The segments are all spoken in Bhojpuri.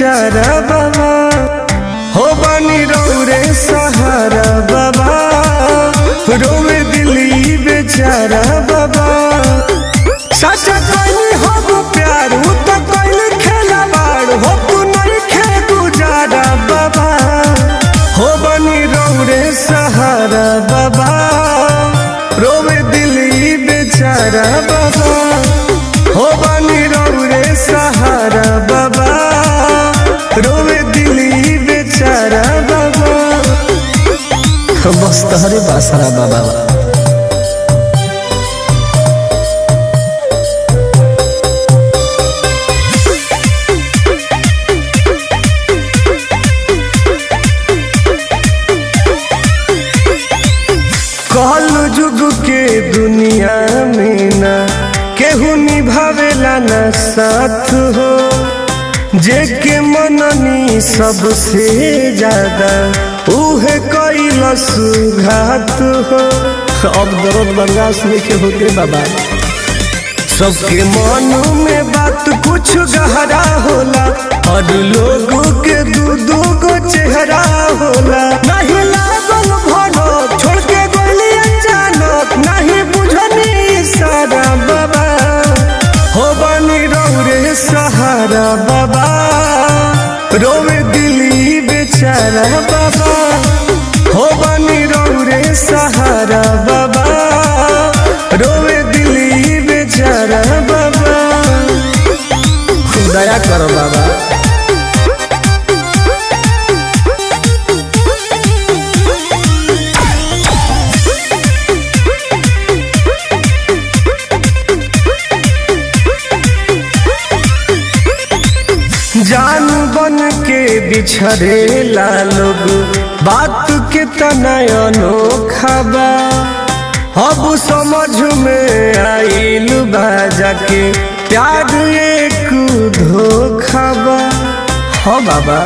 बेचारा बाबा हो बनी रौरे सहारा बाबा रोवे दिली बेचारा बाबा सच कहीं हम प्यार उ तो कहीं खेला बाड़ हो तू नहीं खे गुजारा बाबा हो बनी रौरे सहारा बाबा रोवे दिली बेचारा बाबा हो बनी रौरे सहारा बाबा रोवे दिली बेचारा बाबा बस तहरे बासरा बाबा कहल जुग के दुनिया में ना केहू निभावेला ना साथ हो जे के मननी सबसे ज्यादा उहे कैलस घात हो अब दर्द बर्दाश्त नहीं के होते बाबा सबके मन में बात कुछ गहरा होला और लोगों के दू दू गो चेहरा होला नहीं लागल भनो छोड़ के गोली अचानक नहीं बुझनी सारा बाबा हो बनी रौरे सहारा बाबा रोवे दिली बेचारा बाबा हो बनी रौरे सहारा बाबा रोवे दिली बेचारा बाबा दया करो बाबा जान बन के बिछड़ेला लोग बात के तनय अनोखा बा अब समझ में आइल बा जाके प्यार एक धोखा बा हाँ बाबा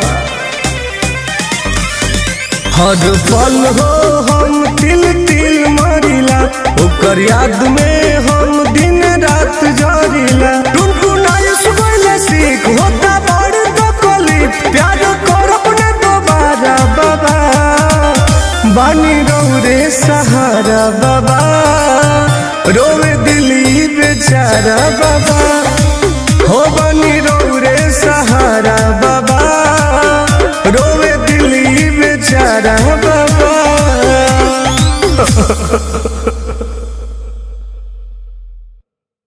हर पल हो हम तिल तिल मरिला ओकर याद में हम दिन रात जरिला टुनटुनाई सुबह सीख होता बड़ तकलीफ प्यार करब न दोबारा बाबा बानी रौरे सहारा बाबा रोवे दिली बेचारा बाबा हो बनी रौरे सहारा बाबा रोवे दिली बेचारा बाबा